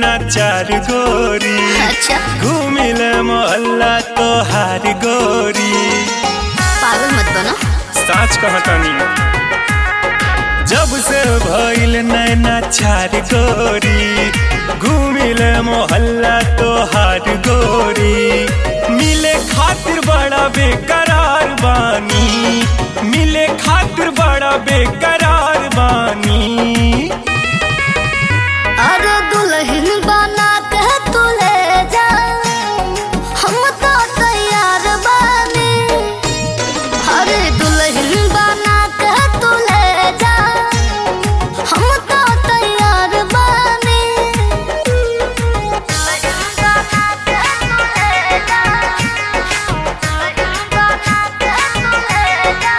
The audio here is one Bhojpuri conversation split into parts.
नैना चार गोरी अच्छा घूमिल मोहल्ला तोहार गोरी पागल मत बनो साच कहतानी जब से भइल नैना चार गोरी घूमिल मोहल्ला तोहार गोरी मिले खातिर बड़ा बेकरार बानी मिले खातिर बड़ा बेकरार बानी अरे दुल्हन बना के तू ले जा हम तो तैयार बानी अरे दुल्हन बना के तू ले जा हम तो तैयार बानी दुल्हन बना के तू ले जा दुल्हन बना के तू ले जा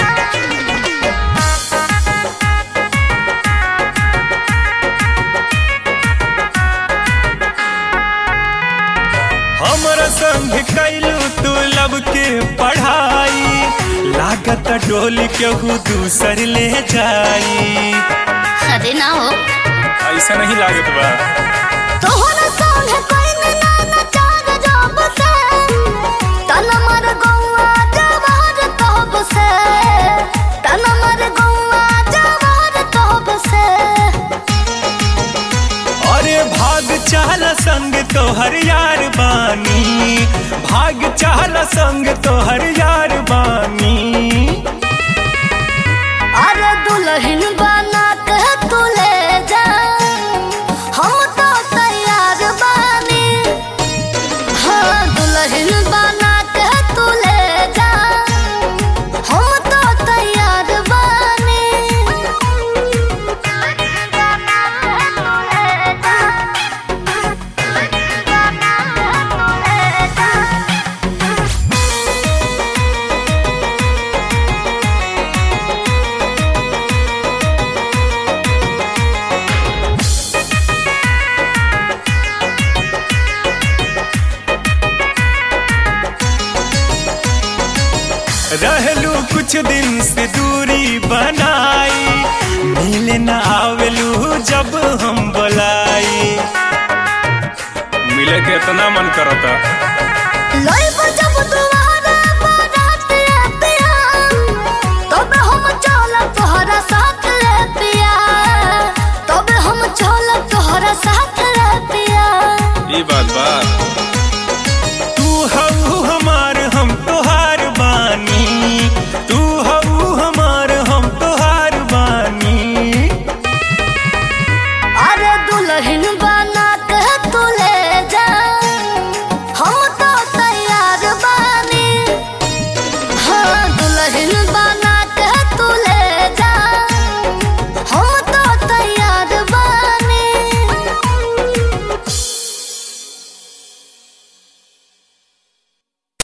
हमरा संग कैलू तू लब के पढ़ाई लागत डोली केहू दूसर ले जाई अरे ना हो ऐसा नहीं लागत बा तोहरा संग कोई ना ना चार जब से तन मर गौआ जवार तब से तन मर गौआ जवार तब से अरे भाग चाल संग तोहर यार बानी भाग चाल संग तोहर यार बानी अरे दुल्हन बना के तू ले जा हम तो तैयार बानी हाँ दुल्हन बना के तू ले जा हम तो तैयार बानी दुल्हन बना के तू ले जा दुल्हन बना के तू ले जा रहलू कुछ दिन से दूरी बनाई मिले न आवेलू जब हम बुलाई मिले के इतना मन करता लोई बजब दुआरे बारात ले पिया तबे हम चलब तोहरा साथ ले पिया तबे हम चलब तोहरा साथ ले पिया ये बात बा तू हऊ हमार हम तोहार बानी तू हऊ हमार हम तोहार बानी अरे दुल्हन बना के तू ले जा हम तो तैयार बानी हाँ दुल्हन